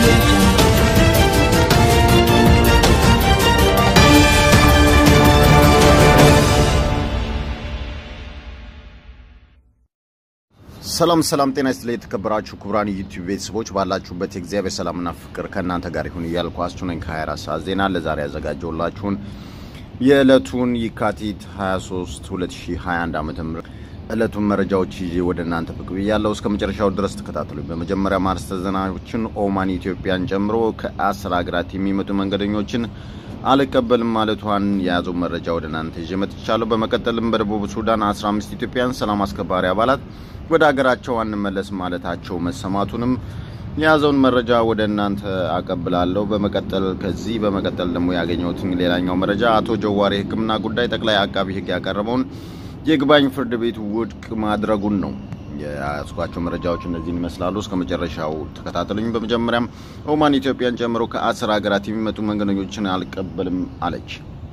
audio jungle. ሰላም ሰላም፣ ጤና ይስጥልኝ የተከበራችሁ ክቡራን ዩቲዩብ ቤተሰቦች ባላችሁበት የእግዚአብሔር ሰላምና ፍቅር ከእናንተ ጋር ይሁን እያልኳችሁ ነኝ። ከ24 ሰዓት ዜና ለዛሬ ያዘጋጀውላችሁን የዕለቱን የካቲት 23 2021 ዓ ም ዕለቱን መረጃዎች ይዤ ወደ እናንተ ብቅ ብያለሁ። እስከ መጨረሻው ድረስ ተከታተሉኝ። በመጀመሪያ ማርስተ ዜናዎችን ኦማን ኢትዮጵያን ጨምሮ ከአስር ሀገራት የሚመጡ መንገደኞችን አልቀበልም ማለቷን የያዘው መረጃ ወደ እናንተ ይዤ መጥቻለሁ። በመቀጠልም በደቡብ ሱዳን 15 ኢትዮጵያን ሰላም አስከባሪ አባላት ወደ ሀገራቸው አንመለስ ማለታቸው መሰማቱንም የያዘውን መረጃ ወደ እናንተ አቀብላለሁ። በመቀጠል ከዚህ በመቀጠል ደግሞ ያገኘሁትን ሌላኛው መረጃ አቶ ጀዋሪ ሕክምና ጉዳይ ጠቅላይ አቃቢ ሕግ ያቀረበውን የይግባኝ ፍርድ ቤት ውድቅ ማድረጉን ነው። የያዝኳቸው መረጃዎች እነዚህን ይመስላሉ። እስከ መጨረሻው ተከታተሉኝ። በመጀመሪያም ኦማን ኢትዮጵያን ጨምሮ ከአስር ሀገራት የሚመጡ መንገደኞችን አልቀበልም አለች።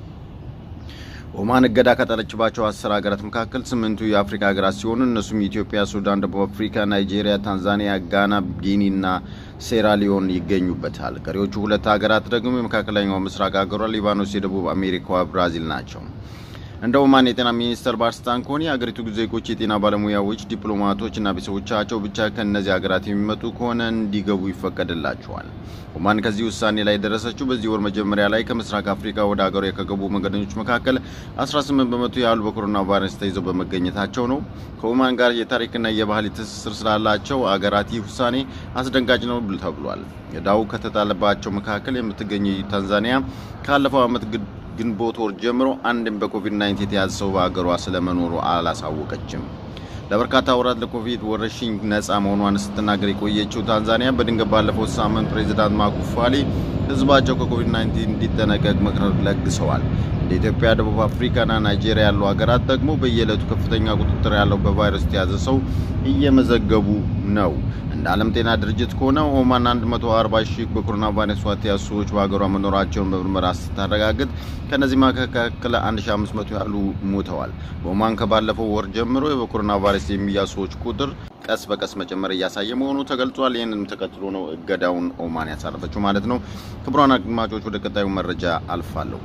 ኦማን እገዳ ከጣለችባቸው አስር ሀገራት መካከል ስምንቱ የአፍሪካ ሀገራት ሲሆኑ እነሱም ኢትዮጵያ፣ ሱዳን፣ ደቡብ አፍሪካ፣ ናይጄሪያ፣ ታንዛኒያ፣ ጋና፣ ጊኒ እና ሴራሊዮን ይገኙበታል። ቀሪዎቹ ሁለት ሀገራት ደግሞ የመካከለኛው ምስራቅ ሀገሯ ሊባኖስ፣ የደቡብ አሜሪካዋ ብራዚል ናቸው። እንደ ኦማን የጤና ሚኒስተር ባለስልጣን ከሆነ የአገሪቱ ዜጎች፣ የጤና ባለሙያዎች፣ ዲፕሎማቶች እና ቤተሰቦቻቸው ብቻ ከእነዚህ ሀገራት የሚመጡ ከሆነ እንዲገቡ ይፈቀድላቸዋል። ኦማን ከዚህ ውሳኔ ላይ የደረሰችው በዚህ ወር መጀመሪያ ላይ ከምስራቅ አፍሪካ ወደ ሀገሯ ከገቡ መንገደኞች መካከል 18 በመቶ ያህሉ በኮሮና ቫይረስ ተይዘው በመገኘታቸው ነው። ከኦማን ጋር የታሪክና የባህል ትስስር ስላላቸው አገራት ይህ ውሳኔ አስደንጋጭ ነው ተብሏል። ዕዳው ከተጣለባቸው መካከል የምትገኘው ታንዛኒያ ካለፈው ዓመት ግንቦት ወር ጀምሮ አንድም በኮቪድ-19 የተያዘ ሰው በሀገሯ ስለመኖሩ አላሳወቀችም። ለበርካታ ወራት ለኮቪድ ወረርሽኝ ነፃ መሆኗን ስትናገር የቆየችው ታንዛኒያ በድንገት ባለፈው ሳምንት ፕሬዚዳንት ማጉፋሊ ሕዝባቸው ከኮቪድ-19 እንዲጠነቀቅ ምክር ለግሰዋል። እንደ ኢትዮጵያ፣ ደቡብ አፍሪካና ናይጄሪያ ያሉ ሀገራት ደግሞ በየዕለቱ ከፍተኛ ቁጥጥር ያለው በቫይረስ የተያዘ ሰው እየመዘገቡ ነው። እንደ ዓለም ጤና ድርጅት ከሆነ ኦማን 140 ሺህ በኮሮና ቫይረስ የተያዙ ሰዎች በሀገሯ መኖራቸውን በምርመራ ስታረጋግጥ ከእነዚህ መካከል 1500 ያህሉ ሞተዋል። በኦማን ከባለፈው ወር ጀምሮ በኮሮና ቫይረስ የሚያዙ ሰዎች ቁጥር ቀስ በቀስ መጨመር እያሳየ መሆኑ ተገልጿል። ይህንንም ተከትሎ ነው እገዳውን ኦማን ያሳረፈችው ማለት ነው። ክቡራን አድማጮች ወደ ቀጣዩ መረጃ አልፋለሁ።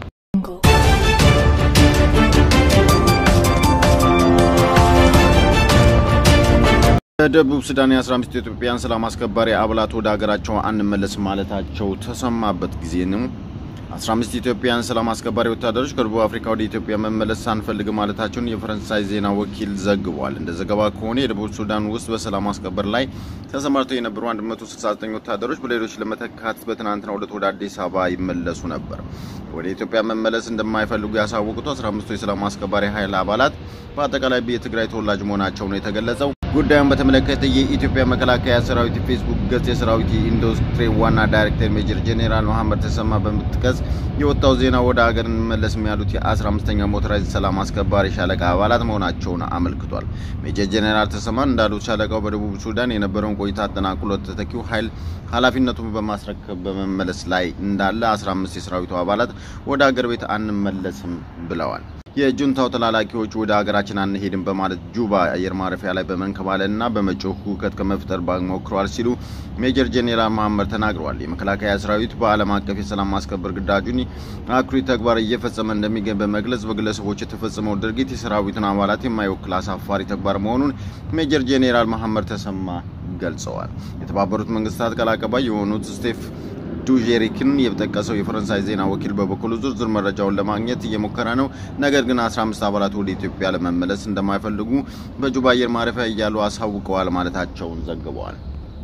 በደቡብ ሱዳን የ15 ኢትዮጵያን ሰላም አስከባሪ አባላት ወደ ሀገራቸው አንመለስ ማለታቸው ተሰማበት ጊዜ ነው። 15 ኢትዮጵያን ሰላም አስከባሪ ወታደሮች ከደቡብ አፍሪካ ወደ ኢትዮጵያ መመለስ አንፈልግ ማለታቸውን የፈረንሳይ ዜና ወኪል ዘግቧል። እንደ ዘገባ ከሆነ የደቡብ ሱዳን ውስጥ በሰላም ማስከበር ላይ ተሰማርተው የነበሩ 169 ወታደሮች በሌሎች ለመተካት በትናንትናው ዕለት ወደ አዲስ አበባ ይመለሱ ነበር። ወደ ኢትዮጵያ መመለስ እንደማይፈልጉ ያሳወቁት 15ቱ የሰላም አስከባሪ ኃይል አባላት በአጠቃላይ የትግራይ ተወላጅ መሆናቸው ነው የተገለጸው። ጉዳዩን በተመለከተ የኢትዮጵያ መከላከያ ሰራዊት ፌስቡክ ገጽ የሰራዊት ኢንዱስትሪ ዋና ዳይሬክተር ሜጀር ጄኔራል መሐመድ ተሰማ በምትቀጽ የወጣው ዜና ወደ ሀገር እንመለስም ያሉት የ15ኛ ሞተራይዝ ሰላም አስከባሪ ሻለቃ አባላት መሆናቸውን አመልክቷል። ሜጀር ጄኔራል ተሰማ እንዳሉት ሻለቃው በደቡብ ሱዳን የነበረውን ቆይታ አጠናቅሎ ተተኪው ኃይል ኃላፊነቱን በማስረከብ በመመለስ ላይ እንዳለ 15 የሰራዊቱ አባላት ወደ ሀገር ቤት አንመለስም ብለዋል። የጁንታው ተላላኪዎች ወደ ሀገራችን አንሄድም በማለት ጁባ አየር ማረፊያ ላይ በመንከባለልና በመጮህ ሁከት ከመፍጠር ሞክረዋል ሲሉ ሜጀር ጄኔራል መሐመድ ተናግረዋል። የመከላከያ ሰራዊት በዓለም አቀፍ የሰላም ማስከበር ግዳጁን አኩሪ ተግባር እየፈጸመ እንደሚገኝ በመግለጽ በግለሰቦች የተፈጸመው ድርጊት የሰራዊቱን አባላት የማይወክል አሳፋሪ ተግባር መሆኑን ሜጀር ጄኔራል መሐመድ ተሰማ ገልጸዋል። የተባበሩት መንግስታት ቃል አቀባይ የሆኑት ስቴፍ ዱዤሪክን የጠቀሰው የፈረንሳይ ዜና ወኪል በበኩሉ ዝርዝር መረጃውን ለማግኘት እየሞከረ ነው። ነገር ግን 15 አባላት ወደ ኢትዮጵያ ለመመለስ እንደማይፈልጉ በጁባ አየር ማረፊያ እያሉ አሳውቀዋል ማለታቸውን ዘግበዋል።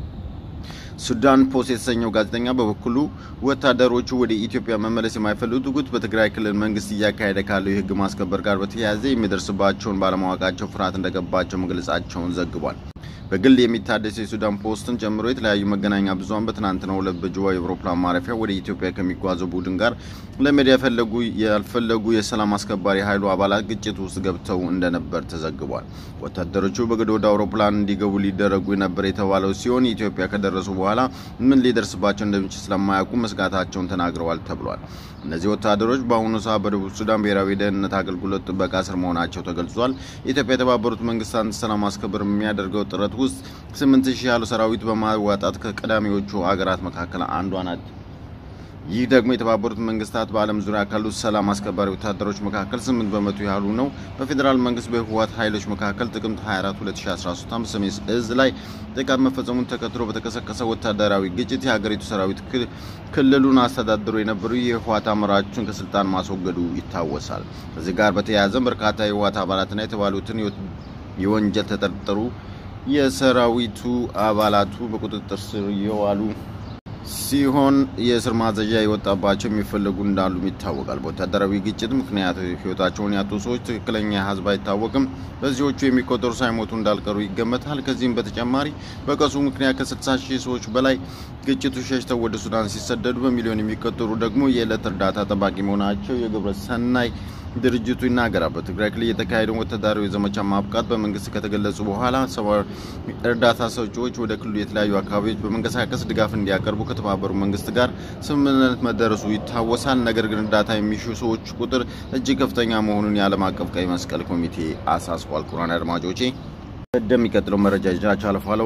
ሱዳን ፖስት የተሰኘው ጋዜጠኛ በበኩሉ ወታደሮቹ ወደ ኢትዮጵያ መመለስ የማይፈልጉት በትግራይ ክልል መንግስት እያካሄደ ካለው የሕግ ማስከበር ጋር በተያያዘ የሚደርስባቸውን ባለማወቃቸው ፍርሃት እንደገባቸው መግለጻቸውን ዘግቧል። በግል የሚታደሰው የሱዳን ፖስትን ጨምሮ የተለያዩ መገናኛ ብዙኃን በትናንትናው ዕለት በጅዋ የአውሮፕላን ማረፊያ ወደ ኢትዮጵያ ከሚጓዘው ቡድን ጋር ለመሄድ ያፈለጉ ያልፈለጉ የሰላም አስከባሪ ኃይሉ አባላት ግጭት ውስጥ ገብተው እንደነበር ተዘግቧል። ወታደሮቹ በግድ ወደ አውሮፕላን እንዲገቡ ሊደረጉ ነበር የተባለው ሲሆን ኢትዮጵያ ከደረሱ በኋላ ምን ሊደርስባቸው እንደሚችል ስለማያውቁ መስጋታቸውን ተናግረዋል ተብሏል። እነዚህ ወታደሮች በአሁኑ ሰዓት በደቡብ ሱዳን ብሔራዊ ደህንነት አገልግሎት ጥበቃ ስር መሆናቸው ተገልጿል። ኢትዮጵያ የተባበሩት መንግስታት ሰላም ማስከበር የሚያደርገው ጥረት ውስጥ ስምንት ሺህ ያሉ ሰራዊት በማዋጣት ከቀዳሚዎቹ አገራት መካከል አንዷ ናት። ይህ ደግሞ የተባበሩት መንግስታት በዓለም ዙሪያ ካሉት ሰላም አስከባሪ ወታደሮች መካከል 8 በመቶ ያህሉ ነው። በፌዴራል መንግስት በህወሓት ኃይሎች መካከል ጥቅምት 24 2013 ዓ.ም ሰሜን እዝ ላይ ጥቃት መፈጸሙን ተከትሎ በተቀሰቀሰ ወታደራዊ ግጭት የሀገሪቱ ሰራዊት ክልሉን አስተዳድሮ የነበሩ የህወሓት አመራሮችን ከስልጣን ማስወገዱ ይታወሳል። ከዚህ ጋር በተያያዘም በርካታ የህወሓት አባላትና የተባሉትን የወንጀል ተጠርጠሩ የሰራዊቱ አባላቱ በቁጥጥር ስር የዋሉ ሲሆን የእስር ማዘዣ የወጣባቸው የሚፈለጉ እንዳሉም ይታወቃል። በወታደራዊ ግጭት ምክንያት ህይወታቸውን ያጡ ሰዎች ትክክለኛ ህዝብ አይታወቅም። በዚዎቹ የሚቆጠሩ ሳይሞቱ እንዳልቀሩ ይገመታል። ከዚህም በተጨማሪ በቀሱ ምክንያት ከ60 ሺህ ሰዎች በላይ ግጭቱ ሸሽተው ወደ ሱዳን ሲሰደዱ፣ በሚሊዮን የሚቆጠሩ ደግሞ የዕለት እርዳታ ጠባቂ መሆናቸው የግብረ ሰናይ ድርጅቱ ይናገራል። በትግራይ ክልል የተካሄደውን ወታደራዊ ዘመቻ ማብቃት በመንግስት ከተገለጹ በኋላ ሰብአዊ እርዳታ ሰጪዎች ወደ ክልሉ የተለያዩ አካባቢዎች በመንቀሳቀስ ድጋፍ እንዲያቀርቡ ከተባበሩ መንግስት ጋር ስምምነት መደረሱ ይታወሳል። ነገር ግን እርዳታ የሚሹ ሰዎች ቁጥር እጅግ ከፍተኛ መሆኑን የዓለም አቀፍ ቀይ መስቀል ኮሚቴ አሳስቧል። ክቡራን አድማጮቼ እንደሚቀጥለው መረጃ ይዣችሁ አልፋለሁ።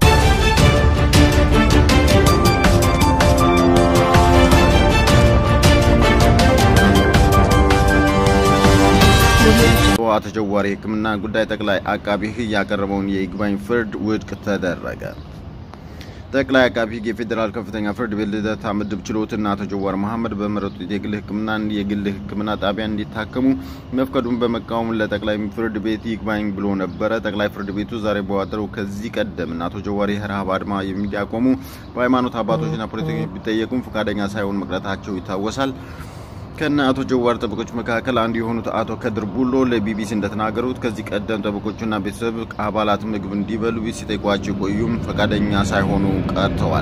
አቶ ጀዋር የሕክምና ጉዳይ ጠቅላይ አቃቢ ሕግ ያቀረበውን የይግባኝ ፍርድ ውድቅ ተደረገ። ጠቅላይ አቃቢ ሕግ የፌዴራል ከፍተኛ ፍርድ ቤት ልደታ ምድብ ችሎትና አቶ ጀዋር መሐመድ በመረጡት የግል ሕክምና የግል ሕክምና ጣቢያ እንዲታከሙ መፍቀዱን በመቃወም ለጠቅላይ ፍርድ ቤት ይግባኝ ብሎ ነበረ። ጠቅላይ ፍርድ ቤቱ ዛሬ በዋጠረው ከዚህ ቀደም አቶ ጀዋር የረሃብ አድማ እንዲያቆሙ በሃይማኖት አባቶችና ፖለቲከኞች ቢጠየቁም ፈቃደኛ ሳይሆን መቅረታቸው ይታወሳል። ከነ አቶ ጀዋር ጠበቆች መካከል አንዱ የሆኑት አቶ ከድር ቡሎ ለቢቢሲ እንደተናገሩት ከዚህ ቀደም ጠበቆቹና ቤተሰብ አባላት ምግብ እንዲበሉ ሲጠይቋቸው ቆዩም ፈቃደኛ ሳይሆኑ ቀርተዋል።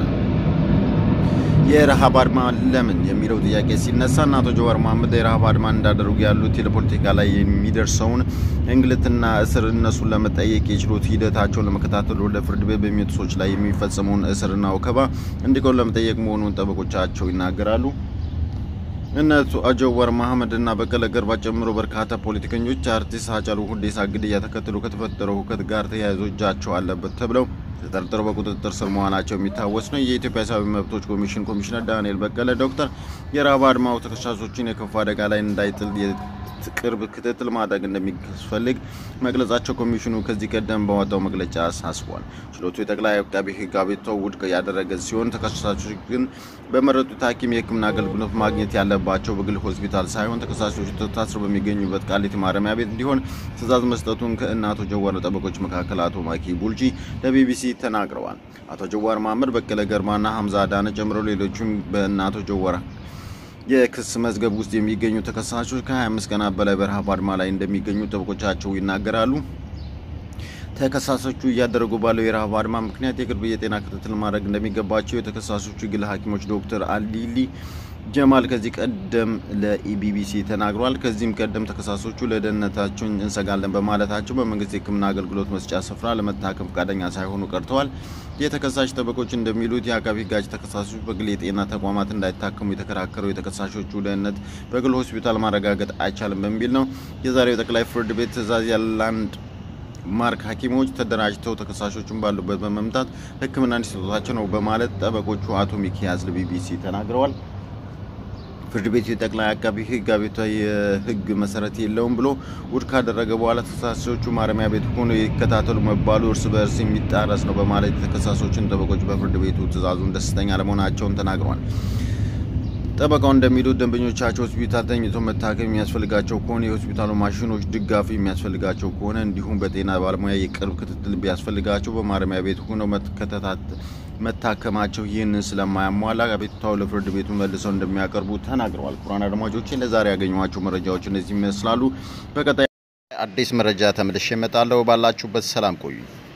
የረሃብ አድማ ለምን የሚለው ጥያቄ ሲነሳ እና አቶ ጀዋር መሐመድ የረሃብ አድማ እንዳደረጉ ያሉት ለፖለቲካ ላይ የሚደርሰውን እንግልትና እስር እነሱን ለመጠየቅ የችሎት ሂደታቸውን ለመከታተል ወደ ፍርድ ቤት በሚመጡ ሰዎች ላይ የሚፈጸመውን እስርና ወከባ እንዲቆም ለመጠየቅ መሆኑን ጠበቆቻቸው ይናገራሉ። እነቱ ጀዋር መሐመድ እና በቀለ ገርባ ጨምሮ በርካታ ፖለቲከኞች አርቲስት ሃጫሉ ሁንዴሳ ግድያ ተከትሎ ከተፈጠረው ሁከት ጋር ተያይዞ እጃቸው አለበት ተብለው ተጠርጥረው በቁጥጥር ስር መሆናቸው የሚታወስ ነው። የኢትዮጵያ ሰብአዊ መብቶች ኮሚሽን ኮሚሽነር ዳንኤል በቀለ ዶክተር የረሃብ አድማው ተከሳሾችን የከፋ አደጋ ላይ እንዳይጥል ቅርብ ክትትል ማድረግ እንደሚያስፈልግ መግለጻቸው ኮሚሽኑ ከዚህ ቀደም በወጣው መግለጫ አሳስቧል። ችሎቱ የጠቅላይ አቃቤ ሕግ አቤቱታው ውድቅ ያደረገ ሲሆን ተከሳሾች ግን በመረጡት ሐኪም የሕክምና አገልግሎት ማግኘት ያለባቸው በግል ሆስፒታል ሳይሆን ተከሳሾቹ ታስረው በሚገኙበት ቃሊቲ ማረሚያ ቤት እንዲሆን ትዕዛዝ መስጠቱን ከእነ አቶ ጀዋር ጠበቆች መካከል አቶ ማኪ ቡልጂ ለቢቢሲ ተናግረዋል። አቶ ጀዋር መሐመድ፣ በቀለ ገርማና ሀምዛ አዳነ ጨምሮ ሌሎችም በእነ አቶ ጀዋር የክስ መዝገብ ውስጥ የሚገኙ ተከሳሾች ከ25 ቀናት በላይ በረሃብ አድማ ላይ እንደሚገኙ ጠበቆቻቸው ይናገራሉ። ተከሳሾቹ እያደረጉ ባለው የረሃብ አድማ ምክንያት የቅርብ የጤና ክትትል ማድረግ እንደሚገባቸው የተከሳሾቹ ግል ሐኪሞች ዶክተር አሊሊ ጀማል ከዚህ ቀደም ለኢቢቢሲ ተናግሯል። ከዚህም ቀደም ተከሳሾቹ ለደህንነታቸው እንሰጋለን በማለታቸው በመንግስት የሕክምና አገልግሎት መስጫ ስፍራ ለመታከም ፈቃደኛ ሳይሆኑ ቀርተዋል። የተከሳሽ ጠበቆች እንደሚሉት የአቃቢ ሕግ ተከሳሾች በግል የጤና ተቋማት እንዳይታከሙ የተከራከረው የተከሳሾቹ ደህንነት በግል ሆስፒታል ማረጋገጥ አይቻልም በሚል ነው። የዛሬው ጠቅላይ ፍርድ ቤት ትዕዛዝ ያላንድ ማርክ ሐኪሞች ተደራጅተው ተከሳሾቹን ባሉበት በመምታት ሕክምና እንዲሰጧቸው ነው በማለት ጠበቆቹ አቶ ሚኪያዝ ለቢቢሲ ተናግረዋል። ፍርድ ቤቱ የጠቅላይ አቃቢ ሕግ አቤቱታ የሕግ መሰረት የለውም ብሎ ውድቅ ካደረገ በኋላ ተከሳሾቹ ማረሚያ ቤት ሆኖ ይከታተሉ መባሉ እርስ በእርስ የሚጣረስ ነው በማለት የተከሳሾችን ጠበቆች በፍርድ ቤቱ ትዕዛዙን ደስተኛ ለመሆናቸውን ተናግረዋል። ጠበቃው እንደሚሉት ደንበኞቻቸው ሆስፒታል ተኝቶ መታከም የሚያስፈልጋቸው ከሆነ የሆስፒታሉ ማሽኖች ድጋፍ የሚያስፈልጋቸው ከሆነ እንዲሁም በጤና ባለሙያ የቅርብ ክትትል ቢያስፈልጋቸው በማረሚያ ቤት ሆነው መታከማቸው ይህንን ስለማያሟላ አቤቱታው ለፍርድ ቤቱ መልሰው እንደሚያቀርቡ ተናግረዋል። ክቡራን አድማጮቼ ለዛሬ ያገኟቸው መረጃዎች እነዚህ ይመስላሉ። በቀጣይ አዲስ መረጃ ተመልሼ እመጣለሁ። ባላችሁበት ሰላም ቆዩ።